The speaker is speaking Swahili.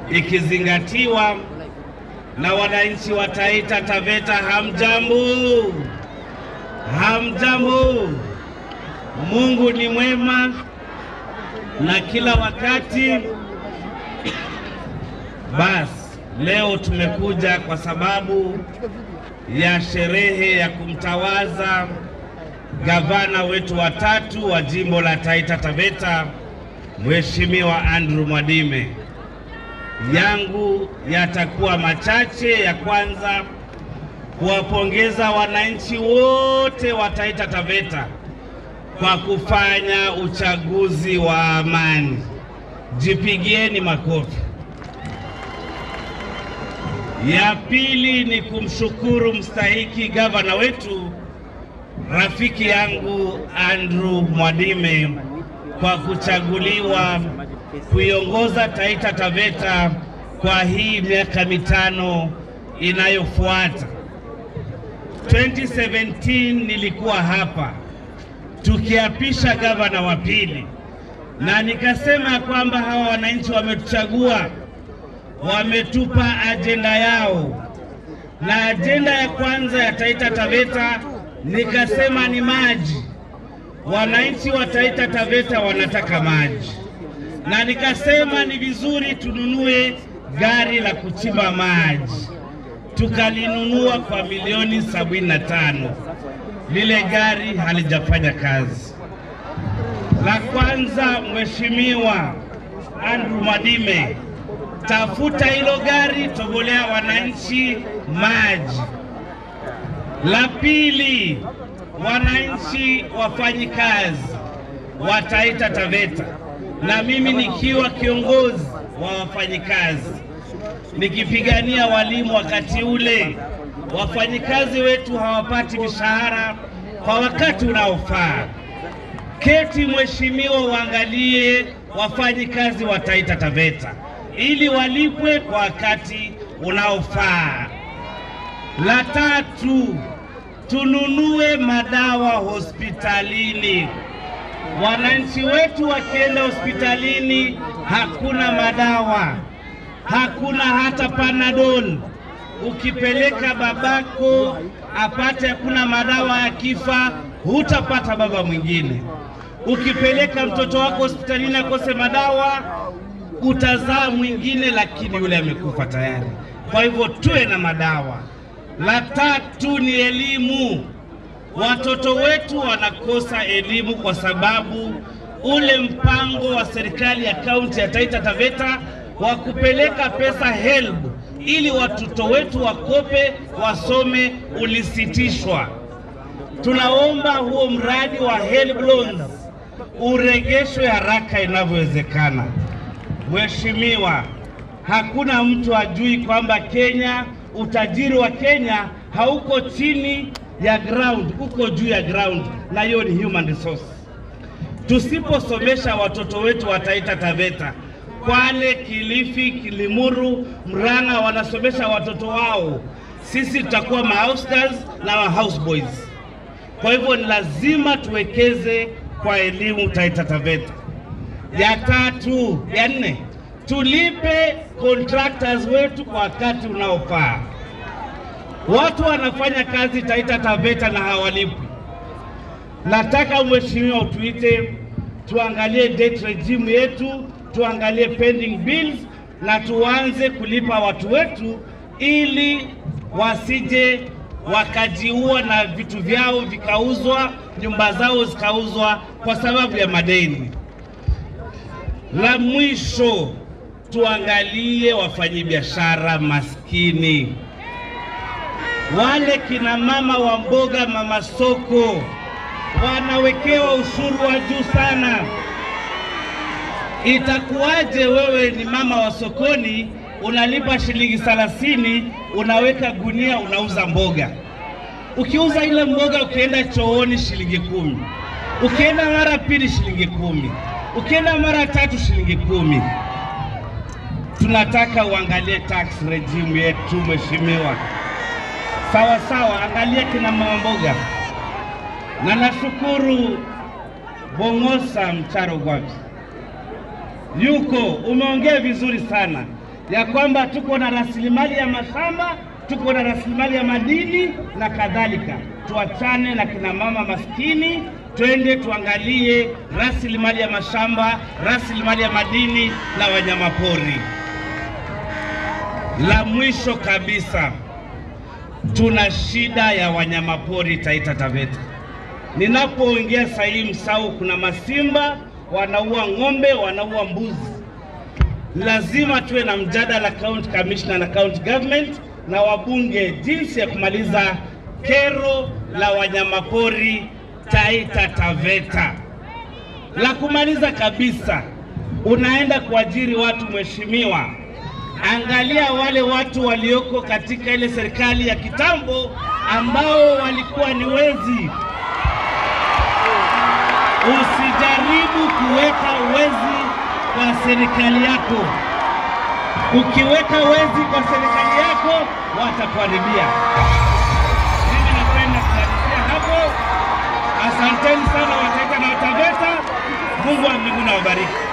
ikizingatiwa na wananchi wa Taita Taveta. Hamjambo, hamjambo. Mungu ni mwema na kila wakati. Basi leo tumekuja kwa sababu ya sherehe ya kumtawaza gavana wetu wa tatu wa jimbo la Taita Taveta, Mheshimiwa Andrew Mwadime. Yangu yatakuwa machache. Ya kwanza, kuwapongeza wananchi wote wa Taita Taveta kwa kufanya uchaguzi wa amani. Jipigieni makofi. Ya pili ni kumshukuru mstahiki gavana wetu rafiki yangu Andrew Mwadime kwa kuchaguliwa kuiongoza Taita Taveta kwa hii miaka mitano inayofuata. 2017 nilikuwa hapa tukiapisha gavana wa pili, na nikasema kwamba hawa wananchi wametuchagua, wametupa ajenda yao, na ajenda ya kwanza ya Taita Taveta nikasema ni maji. Wananchi wa Taita Taveta wanataka maji, na nikasema ni vizuri tununue gari la kuchimba maji. Tukalinunua kwa milioni sabini na tano. Lile gari halijafanya kazi. La kwanza, Mheshimiwa Andrew Mwadime, tafuta hilo gari, togolea wananchi maji. La pili, wananchi wafanyi kazi wa Taita Taveta, na mimi nikiwa kiongozi wa wafanyikazi nikipigania walimu wakati ule, wafanyikazi wetu hawapati mishahara kwa wakati unaofaa. Keti mheshimiwa, uangalie wafanyikazi wa Taita Taveta ili walipwe kwa wakati unaofaa. La tatu, tununue madawa hospitalini. Wananchi wetu wakienda hospitalini hakuna madawa, hakuna hata Panadol. Ukipeleka babako apate hakuna madawa, akifa hutapata baba mwingine. Ukipeleka mtoto wako hospitalini akose madawa, utazaa mwingine, lakini yule amekufa tayari. Kwa hivyo tuwe na madawa. La tatu ni elimu. Watoto wetu wanakosa elimu kwa sababu ule mpango wa serikali ya kaunti ya Taita Taveta wa kupeleka pesa HELB ili watoto wetu wakope wasome ulisitishwa. Tunaomba huo mradi wa HELB loans uregeshwe haraka inavyowezekana. Mheshimiwa, hakuna mtu ajui kwamba Kenya, utajiri wa Kenya hauko chini ya ground, uko juu ya ground, na hiyo ni human resource. Tusiposomesha watoto wetu wa Taita Taveta, Kwale, Kilifi, Kilimuru, Murang'a wanasomesha watoto wao, sisi tutakuwa ma house girls na ma house boys. Kwa hivyo ni lazima tuwekeze kwa elimu Taita Taveta. Ya tatu, ya nne, tulipe contractors wetu kwa wakati unaofaa. Watu wanafanya kazi Taita Taveta na hawalipwi. Nataka mheshimiwa utuite tuangalie debt regime yetu, tuangalie pending bills na tuanze kulipa watu wetu ili wasije wakajiua na vitu vyao vikauzwa, nyumba zao zikauzwa kwa sababu ya madeni. La mwisho, tuangalie wafanyabiashara maskini, wale kina mama wa mboga, mama soko wanawekewa ushuru wa juu sana. Itakuwaje wewe ni mama wa sokoni unalipa shilingi thelathini, unaweka gunia, unauza mboga. Ukiuza ile mboga, ukienda chooni shilingi kumi, ukienda mara pili shilingi kumi, ukienda mara tatu shilingi kumi. Tunataka uangalie tax regime yetu mheshimiwa, sawa sawa, angalia kina mama mboga na nashukuru Bongosa Mcharo Gwabi yuko, umeongea vizuri sana. ya kwamba tuko na rasilimali ya mashamba, tuko na rasilimali ya madini na kadhalika. Tuachane na kina mama maskini, twende tuangalie rasilimali ya mashamba, rasilimali ya madini na wanyamapori. La mwisho kabisa, tuna shida ya wanyamapori Taita Taveta. Ninapoongea saa hii Msau, kuna masimba wanaua ng'ombe, wanaua mbuzi. Lazima tuwe na mjadala county commissioner na county government na wabunge, jinsi ya kumaliza kero la wanyamapori Taita Taveta. La kumaliza kabisa, unaenda kuajiri watu, mheshimiwa, angalia wale watu walioko katika ile serikali ya kitambo ambao walikuwa ni wezi. Usijaribu kuweka wezi kwa serikali yako. Ukiweka wezi kwa serikali yako, watakuharibia. Mimi napenda kuanzia hapo. Asanteni sana Wataita na Wataveta. Mungu wa mbinguni awabariki.